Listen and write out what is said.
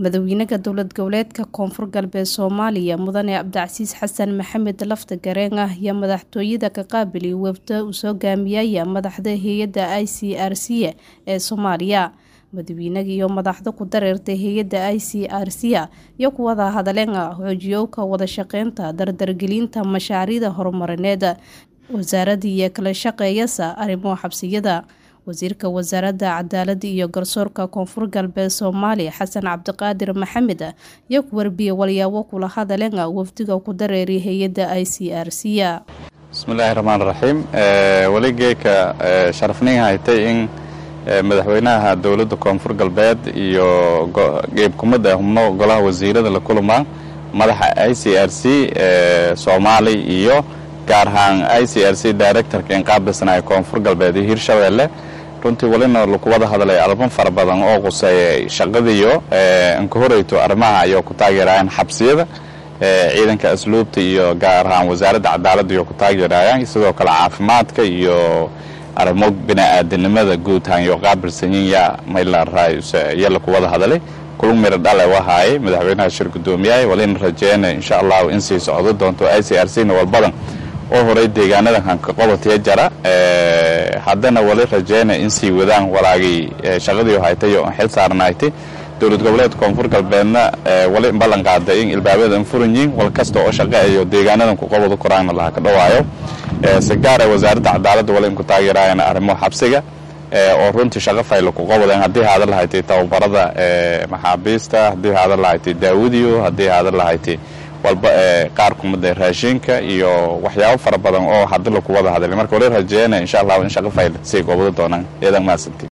madaxweynaha dowlad goboleedka koonfur galbeed soomaaliya mudane cabdicasiis xasan maxamed lafta gareen ah iyo madaxtooyada ka qaabiliy wafda uu soo gaamiyaya madaxda hay-adda i c r c ee soomaaliya madaxweynaga iyo madaxda ku dareertay hay-adda i c r c iyo kuwada hadaleen xoojiyowka wada shaqeynta dardargelinta mashaariicda horumarineed wasaaradda iyo kala shaqeeyasa arrimo xabsiyada wasiirka wasaaradda cadaaladda iyo garsoorka koonfur galbeed soomaaliya xasan cabdiqaadir maxamed iyo ku warbiye walyaabo kula hadaleen wafdiga ku dareeray hay-adda i c r c bismillaahi raxmaan raxiim weli geeka sharafnin haytay in madaxweynaha dowladda koonfur galbeed iyo geebkumada xubno golaha wasiirada la kulmaa madaxa i c r c soomaali iyo gaar ahaan i c r c directorka inqaabilsanaya koonfur galbeed iyo hirshabeelle runtii welina laku wada hadlay alban fara badan oo quseeya shaqadiiyo inka horeyto arrimaha ayoo ku taageerayaan xabsiyada ciidanka asluubta iyo gaar ahaan wasaaradda cadaaladda iyo ku taageerayaan sidoo kale caafimaadka iyo arrimo bini-aadanimada guud ahaan iyo qaabilsanyin yaa maylaaraya laku wada hadlay kulug miro dhale wahaayay madaxweynaha shir guddoomiyaha walina rajeena insha allahu in sii socdo doonto i c r c na walbadan oo horey deegaanadan hanka qobatiya jara haddana wali rajeyna in sii wadaan walaagii shaqadii haytay oo xil saarnaaytay dowlad goboleedka koonfur galbeedna wali ballan qaaday in ilbaabadan furan yihiin wal kasta oo shaqeeyo deegaanadan ku qobada koraanna laha ka dhawaayo si gaara wasaaradda cadaaladda wali inku taageerayana arrimo xabsiga oo runtii shaqo fayla ku qobadeen haddii haadan lahaytay tababarada maxaabiista haddii haadan lahaytay daawudiyo haddii haadan lahaytay walba qaar kumida raashinka iyo waxyaabo fara badan oo haddi laku wada hadlay marka wali rajeeyana insha allahu in shaqo fayl sii qobado doonaan eedan mahadsanti